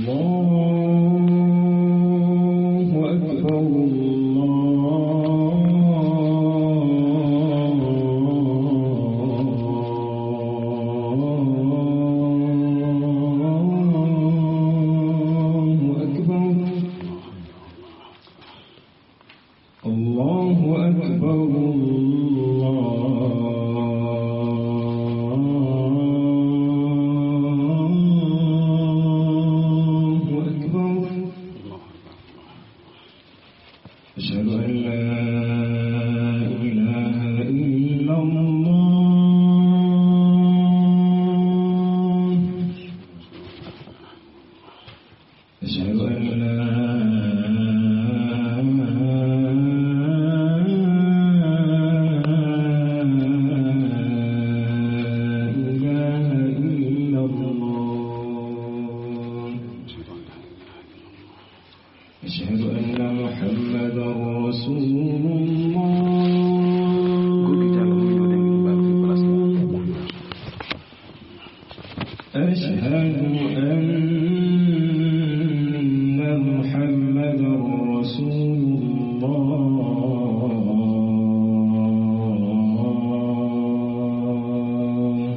الله أكبر الله أكبر الله أكبر الله أكبر أشهد أن لا إله إلا الله أشهد أن لا إله إلا الله أشهد أن محمدا رسول الله أشهد أن محمدا رسول الله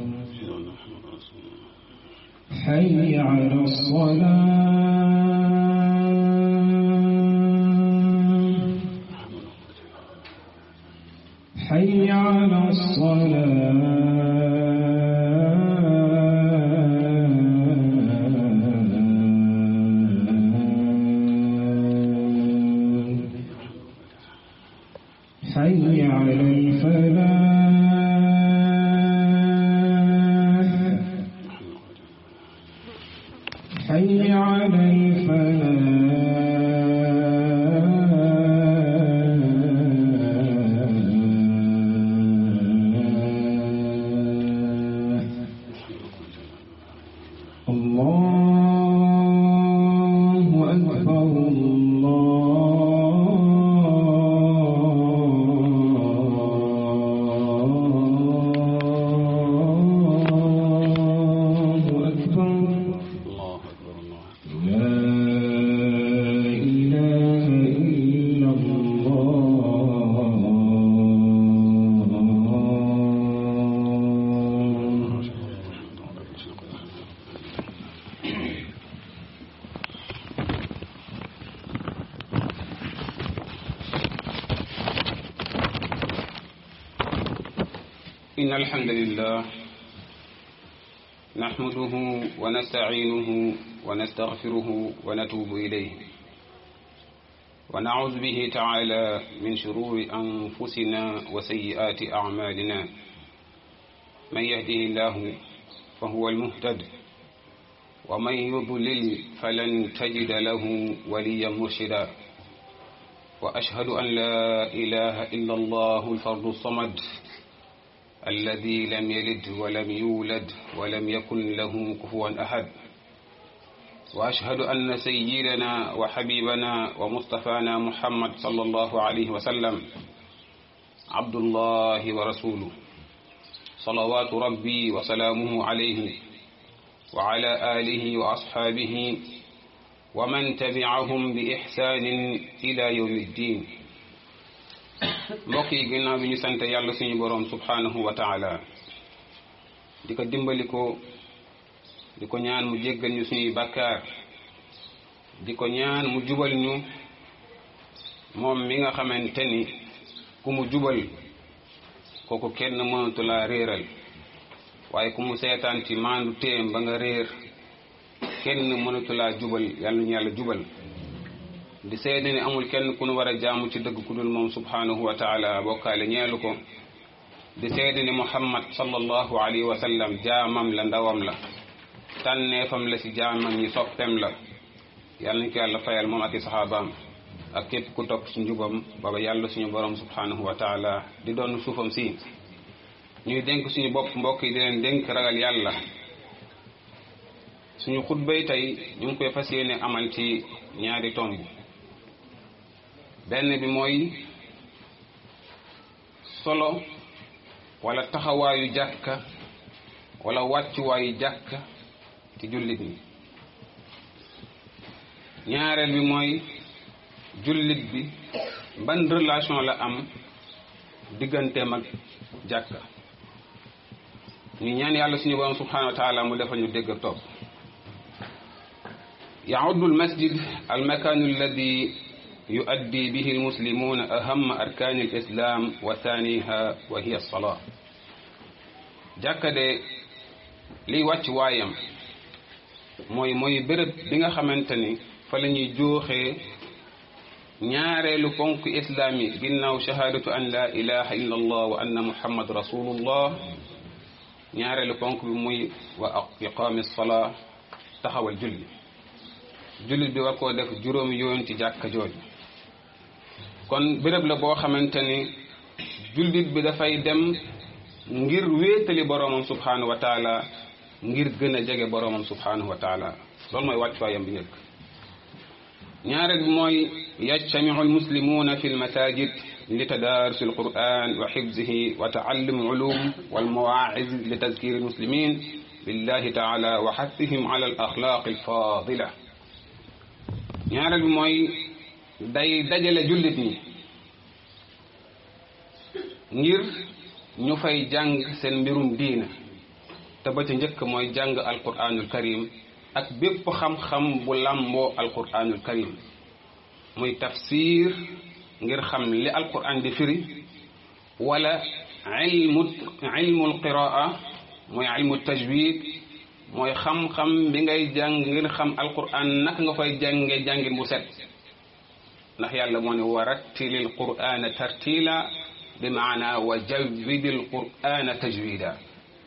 حي على الصلاة حي على الصلاة حي على الفلاح حي على الفلاح الله أكبر الله أكبر لا إله إلا الله إن الحمد لله نحمده ونستعينه ونستغفره ونتوب إليه ونعوذ به تعالى من شرور أنفسنا وسيئات أعمالنا من يهده الله فهو المهتد ومن يضلل فلن تجد له وليا مرشدا وأشهد أن لا إله إلا الله الفرد الصمد الذي لم يلد ولم يولد ولم يكن له كفوا أحد وأشهد أن سيدنا وحبيبنا ومصطفانا محمد صلى الله عليه وسلم عبد الله ورسوله صلوات ربي وسلامه عليه وعلى آله وأصحابه ومن تبعهم بإحسان إلى يوم الدين mbokk yi ginnaaw bi ñu sant yàlla suñu boroom subhanahu wa taala di ko dimbali ko di ko ñaan mu jéggal ñu suñuy bàkkaar di ko ñaan mu jubal ñu moom mi nga xamante ni ku mu jubal kooku kenn mënatu laa réeral waaye ku mu seetaan ci maandu téem ba nga réer kenn mënatu laa jubal yàlla ñu yàlla jubal di seede ni amul kenn ku nu war a jaamu ci dëgg ku dul moom subhanahu wa taala bokkaale ñeelu ko di seede ni muhammad sallallahu alayhi wa sallam jaamam la ndawam la tànneefam la ci jaamam ñi soppem la yàlla nañ ko yàlla fayal moom ak i saxaabaam ak képp ku topp ci njubam baba yàlla suñu borom subhanahu wa taala di doon suufam si ñuy dénk suñu bopp mbokk yi di leen dénk ragal yàlla suñu xutbay tey ñu ngi koy fas yéene amal ci ñaari tomb benn bi mooy solo wala taxawaayu jàkka wala wàccuwaayu jàkka ci jullit ñi ñaareel bi mooy jullit bi ban relation la am digganteem ak jàkka ñu ñaan yàlla suñu borom subhanahu wa taala mu defal ñu dégg ak topp يعد المسجد المكان الذي يؤدي به المسلمون أهم أركان الإسلام وثانيها وهي الصلاة jàkka de liy wàcc waayam mooy mooy béréb bi nga xamante ni fa la ñuy jooxee ñaareelu ponk islaam yi ginnaaw shahaadatu an la ilaha illa allah wa anna muhammad rasulullah ñaareelu ponk bi muy wa iqaami salaa taxawal julli jullit bi war koo def juróomi yoon ci jàkka jooju kon béréb la boo xamante ni jullit bi dafay dem ngir wéetali boroomam subhanahu wa taala ngir gën a jege boroomam subhanahu wa taala loolu mooy wàccuwaayam bi njëkk ñaareel bi mooy yajtamiu almuslimuuna fi lmasajid li tadaarus alquran wa xifzihi wa taallum ulum walmawaa'iz li tazkir almuslimin billahi taala wa xathihim ala alaxlaaq alfadila ñaareel bi mooy day dajale jullit ñi ngir ñu fay jàng seen mbirum diina te ba ca njëkk mooy jàng alquranul karim ak bépp xam-xam bu làmboo alquranul karim muy tafsir ngir xam li alquran di firi wala ilmu ilmul qiraa mooy ilmu tajwid mooy xam-xam bi ngay jàng ngir xam alquran naka nga koy jànge jàngin bu set ndax yàlla moo ne wa rattilil qur'ana tartila bi maana wa jawwidil qur'ana tajwida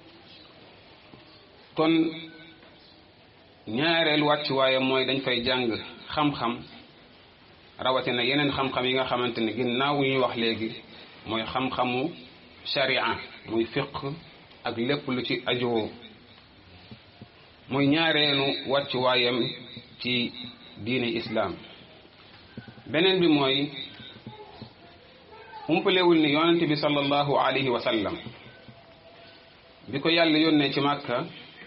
kon ñaareel wàcc waaye mooy dañ fay jàng xam-xam rawatina yeneen xam-xam yi nga xamante ne ginnaaw yu ñuy wax léegi mooy xam-xamu sharia muy fiq ak lépp lu ci ajoo muy ñaareelu wàcc waayam ci diine islaam beneen bi mooy umpalewul ni yonente bi sallallahu alayhi wa sallam bi ko yàlla yónnee ci màkka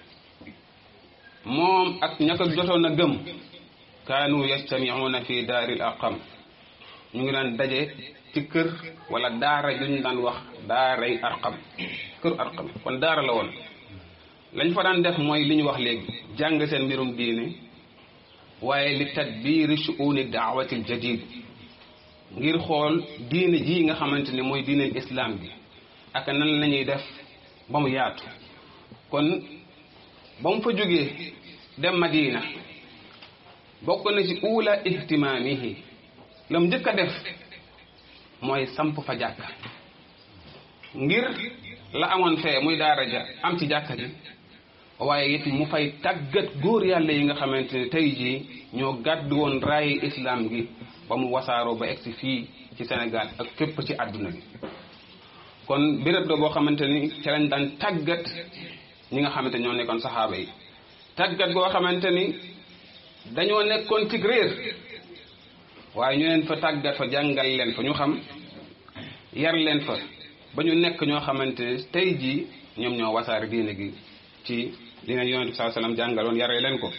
moom ak ña ko jotoon a gëm kaanu yastamiuuna fi daaril aqam ñu ngi daan daje ci kër wala daara ju ñu daan wax daaray arqam kër arqam kon daara la woon lañ fa daan def mooy li ñu wax léegi jàng seen mbirum diine waaye li tadbiiri shuuni daawati aljadid ngir xool diine ji nga xamante ne mooy diine islam bi ak nan la ñuy def ba mu yaatu kon ba mu fa jógee dem Madina bokk na ci uula ihtimaamihi la mu njëkk a def mooy samp fa jàkka ngir la amoon fee muy daara ja am ci jàkka ji waaye it mu fay tàggat góor yàlla yi nga xamante ne tey jii ñoo gàddu woon raayi islam gi ba mu wasaaroo ba egsi fii ci Sénégal ak fépp ci àdduna bi kon béréb la boo xamante ni ci lañ daan tàggat ñi nga xamante ñoo nekkoon saxaaba yi tàggat goo xamante ni dañoo nekkoon ci réer waaye ñu leen fa tàggat fa jàngal leen fa ñu xam yar leen fa ba ñu nekk ñoo xamante ne tey jii ñoom ñoo wasaare diine gi ci dina yonent bi sallallahu alayhi wasallam jàngaloon yaree leen ko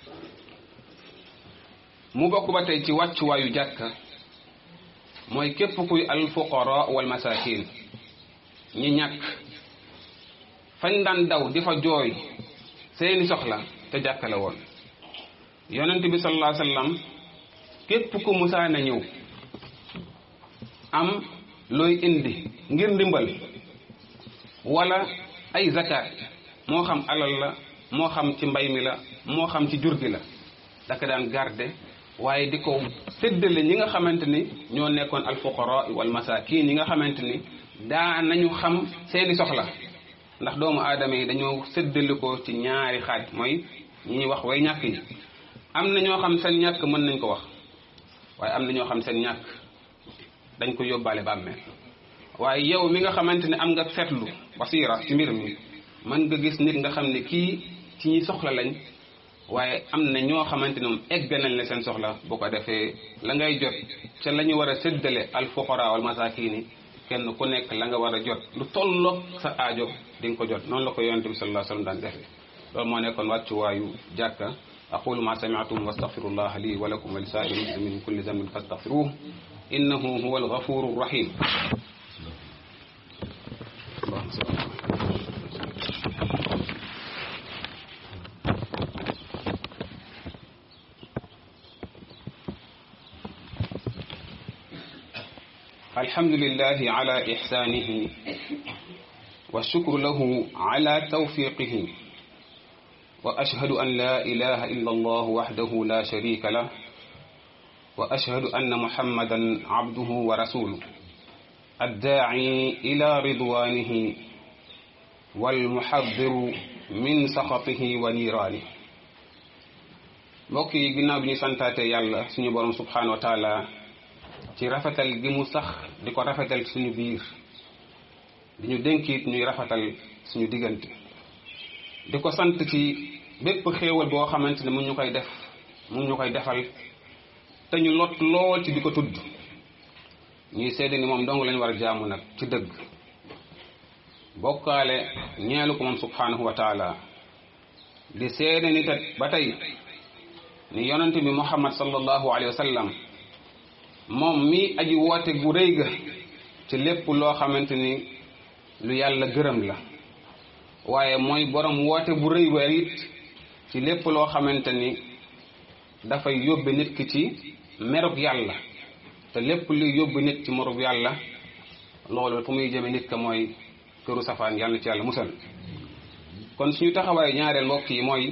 mu bokk ba tey ci wàccuwaayu jàkka mooy képp kuy al fuqara wal masakin ñi ñàkk fañ daan daw di fa jooy seeni soxla te jàkka la woon yonent bi sallallahu alayhi wasallam képp ku musaana ñëw am looy indi ngir ndimbal wala ay zakat moo xam alal la moo xam ci mbay mi la moo xam ci jur gi la daka daan garde waaye di ko séddale ñi nga xamante ni ñoo nekkoon alfuqara wal masakin ñi nga xamante ni daa nañu xam seeni soxla ndax doomu aadama yi dañoo séddale ko ci ñaari xaaj mooy ñi ñuy wax way ñàkk yi am na ñoo xam seen ñàkk mën nañ ko wax waaye am na ñoo xam seen ñàkk dañ ko yóbbaale bàmmeel waaye yow mi nga xamante ne am nga seetlu basiira ci mbir mi mën nga gis nit nga xam ne kii ci ñi soxla lañ waaye am na ñoo xamante ne moom egg nañ la seen soxla boo ko defee la ngay jot ca la ñu war a séddale al fuqara wal masakini kenn ku nekk la nga war a jot lu tolloog sa aajo di nga ko jot noonu la ko yonente bi sallallahu alayhi wasallam daan defee loolu moo nekkoon wàccuwaayu jàkka aqulu ma sami'tum wastaghfirullah li wa lakum wa lisa'iril muslimin min kulli dhanbin fastaghfiruhu innahu huwal ghafurur rahim الحمد لله على إحسانه والشكر له على توفيقه وأشهد أن لا إله إلا الله وحده لا شريك له وأشهد أن محمدا عبده ورسوله الداعي إلى رضوانه والمحذر من سخطه ونيرانه mbokk yi ginnaaw bi ñu santaate yàlla suñu borom subhanahu wa taala ci rafetal gi mu sax di ko rafetal suñu biir di ñu dénkiit ñuy rafetal suñu diggante di ko sant ci bépp xéewal boo xamante ne mu ñu koy def mu ñu koy defal te ñu lot lool ci di ko tudd ñuy seede ni moom dong lañu war a jaamu nag ci dëgg bokkaale ñeelu ko moom subhanahu wa taala di seede ni tat ba tey ni yonente bi muhammad sallallahu alayhi wa sallam moom mi aji woote gu rëy ga ci lépp loo xamante ni lu yàlla gërëm la waaye mooy borom woote bu rëy wa it ci lépp loo xamante ni dafay yóbbe nit ki ci merug yàlla te lépp luy yóbbu nit ci merug yàlla loolu fu muy jëme nit ka mooy këru safaan yàlla ci yàlla musal kon suñu taxawaay ñaareel mbokk yi mooy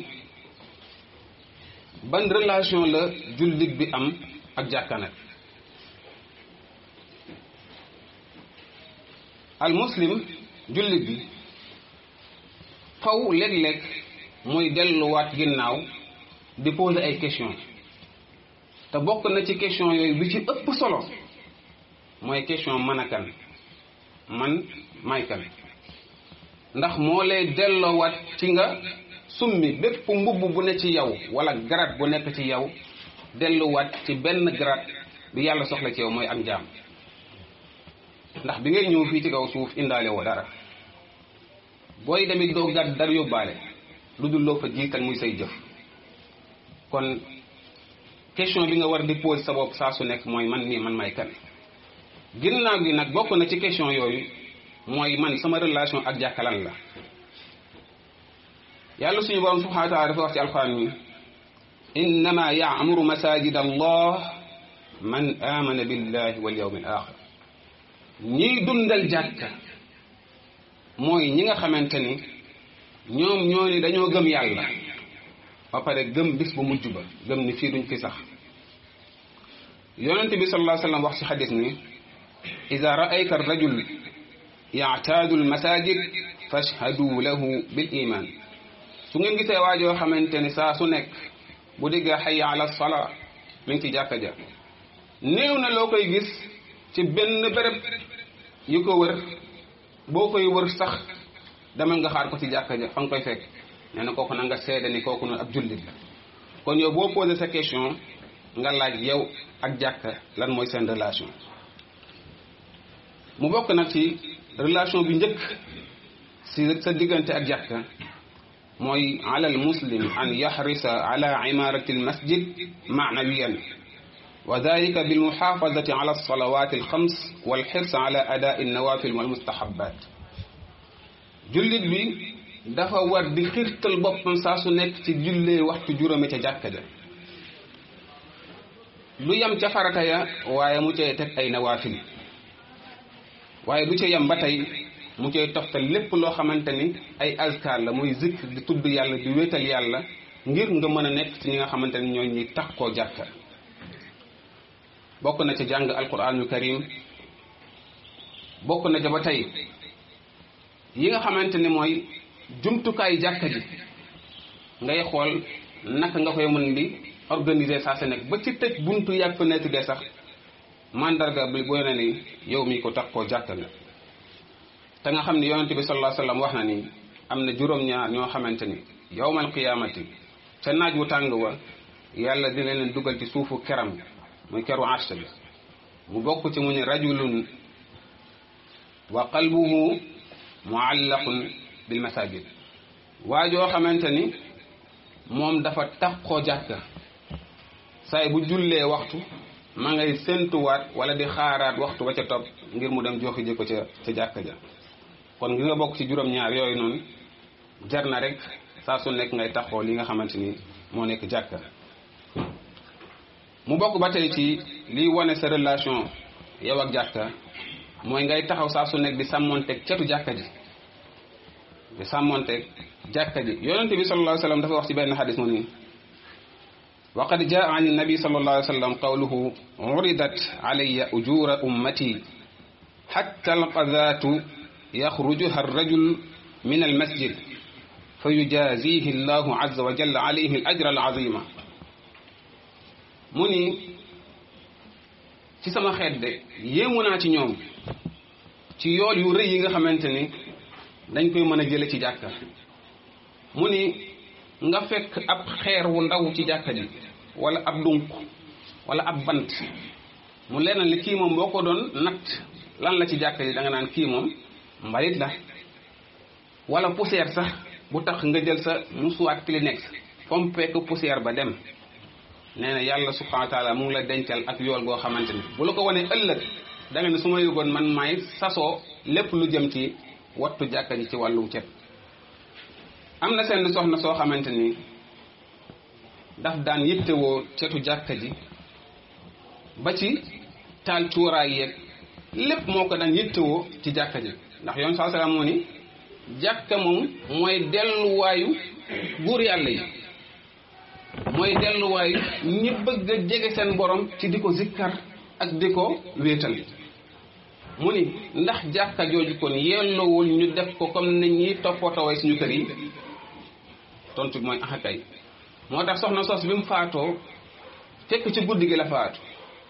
ban relation la jullit bi am ak jàkka nag al muslim jullit bi faw léeg-léeg muy delluwaat ginnaaw di poser ay question te bokk na ci question yooyu bi ci ëpp solo mooy question man a kan man may kan ndax moo lay delloowaat ci nga summi bépp mbubb bu ne ci yow wala garat bu nekk ci yow delluwaat ci benn garat bi yàlla soxla ci yow mooy ak njaam ndax bi ngay ñëw fii ci kaw suuf indaale woo dara booy demit doo gàdd dara yóbbaale lu dul loo fa jiital muy say jëf kon question bi nga war di pose sa bopp saa su nekk mooy man nii man may kan ginnaaw gi nag bokk na ci question yooyu mooy man sama relation ak jàkkalan la yàlla suñu borom subhanahu wa taala dafa wax ci alquran mi innama yaamuru masajid allah man amana billahi wal yawmil axir ñiy dundal jàkka mooy ñi nga xamante ni ñoom ñoo ni dañoo gëm yàlla ba pare gëm bis bu mujj ba gëm ni fii duñ fi sax yonent bi sallallahu alayhi wasallam wax ci xadis ni ida raayta arrajul yaataadu almasajid fashhadu lahu bil iman su ngeen gisee waajoo xamante ni saa su nekk bu digga xayya ala salaa mi ngi ci jàkka ja néew na loo koy gis ci benn béréb yu ko wër boo koy wër sax demal nga xaar ko ci jàkka ja fa nga koy fekk nee na kooku na nga seede ni kooku noonu ab jullit la kon yow boo posé sa question nga laaj yow ak jàkka lan mooy seen relation mu bokk nag ci relation bi njëkk si sa diggante ak jàkka mooy ala al muslim an yaxrisa ala imarati al masjid maanawiyan wa dalika bil muxaafazati ala alsalawat alxams wal xirs ala adaa alnawafil wal mustahabat jullit bi dafa war di xirtal boppam saa su nekk ci jullee waxtu juróomi ca jàkka ja lu yem ca farata ya waaye mu cay teg ay nawaafil waaye du ca yem ba tey mu cay toftal lépp loo xamante ni ay azkar la muy zikr di tudd yàlla di wéetal yàlla ngir nga mën a nekk ci ñi nga xamante ni ñooy ñuy tax koo jàkka bokk na ca jàng alquranul karim bokk na ca ba tey yi nga xamante ni mooy jumtukaay jàkka ji ngay xool naka nga koy mën di organiser saa sa nekk ba ci tëj buntu yàgg fenêtre de sax mandarga bi boo ne ni yow mi ko tax koo jàkka nga te nga xam ne yonente bi sallallahu alayhi wasallam wax na ni am na juróom-ñaar ñoo xamante ni yawmal qiyaamati ca naaj wu tàng wa yàlla dina leen dugal ci suufu keram muy keru arsh bi mu bokk ci mu ne rajulun wa qalbuhu muallaqun bil masajid waa joo xamante ni moom dafa taxoo jàkka saay bu jullee waxtu ma ngay séntuwaat wala di xaaraat waxtu ba ca topp ngir mu dem joxi ji ko ca ca jàkka ja kon ngi nga bokk ci juróom-ñaar yooyu noonu jar na rek saa su nekk ngay taxoo li nga xamante ni moo nekk jàkka mu bokk ba tey ci liy wane sa relation yow ak jàkka mooy ngay taxaw saa su nekk di sàmmonteeg cetu jàkka ji di sàmmonteeg jàkka ji yonente bi sallallahu alayhi wa sallam dafa wax ci benn xadis mu nii wa qad jaa an nabi sallallahu alayhi wa sallam qawluhu uridat alayya ujura ummati hatta alqadatu yaxrujuha arrajul min almasjid fa yujazihi allahu azza wa jalla alayhi al ajra al azima mu ni ci sama xeet de yéemu naa ci ñoom ci yool yu rëy yi nga xamante ni dañ koy mën a jële ci jàkka mu ni nga fekk ab xeer wu ndaw ci jàkka ji wala ab dunk wala ab bant mu leer na li kii moom boo ko doon natt lan la ci jàkka ji da nga naan kii moom mbalit la wala poussière sax bu tax nga jël sa musuwaat Kleenex fompe ko poussière ba dem nee na yàlla subhanahu wa taala mu ngi la dencal ak yool goo xamante ni bu la ko wanee ëllëg da nga ne su ma yëgoon man maay sasoo lépp lu jëm ci wattu jàkka ji ci wàllu cet am na seen soxna soo xamante ni daf daan yittewoo cetu jàkka ji ba ci taal cuuraay yeeg lépp moo ko daan yittewoo ci jàkka ji ndax yoon saa salaam moo ni jàkka moom mooy delluwaayu buur yàlla yi mooy delluwaayu ñi bëgg a jege seen borom ci di ko zikkar ak di ko wéetal mu ni ndax jàkka jooju kon yellowul ñu def ko comme ni ñuy toppatooy suñu kër yi tontu bi mooy axakay moo tax soxna sos bi mu faatoo fekk ci guddi gi la faatu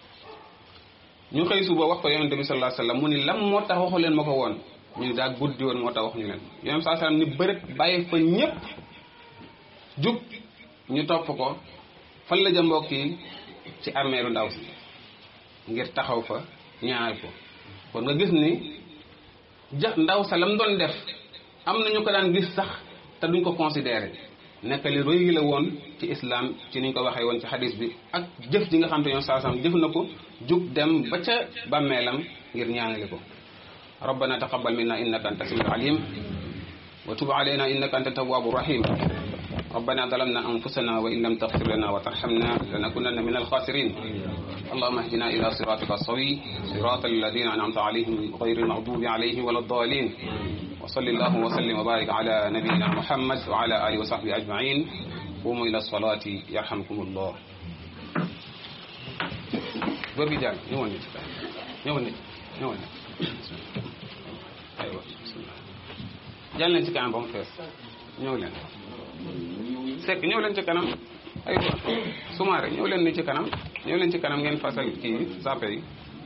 ñu xëy suba wax ko yonente bi sallallahu alayhi wasallam mu ni lam moo tax waxu leen ma ko woon ñu ni daa guddi woon moo tax wax ñu leen yonente sallallahu alayhi wasallam ni bërët bàyyi fa ñépp jug ñu topp ko fan la ja mbokk yi ci armeeru ndaw si ngir taxaw fa ñaar ko kon nga gis ni ja ndaw sa lam doon def am na ñu ko daan gis sax te duñ ko considéré nekk li rëy la woon ci islam ci niñ ko waxee woon ci xadis bi ak jëf ji nga xam te ñoom saa sam jëf na ko jug dem ba ca bàmmeelam ngir ñaanale ko rabbana taqabbal minna innaka anta samiul alim wa tub alayna innaka anta tawwabu rahim ربنا ظلمنا أنفسنا وإن لم تغفر لنا وترحمنا لنكونن من الخاسرين اللهم اهدنا إلى صراطك السوي صراط الذين أنعمت عليهم غير المغضوب عليهم ولا الضالين وصل اللهم وسلم وبارك على نبينا محمد وعلى آله وصحبه أجمعين قوموا إلى الصلاة يرحمكم الله وبجال نيوان نيوان نيوان أيوة بسم الله جال نتي كان بوم فيس نيوان sekk ñëw leen ci kanam aywa sumaare ñëw leen ni ci kanam ñëw leen ci kanam ngeen fasal kii sape yi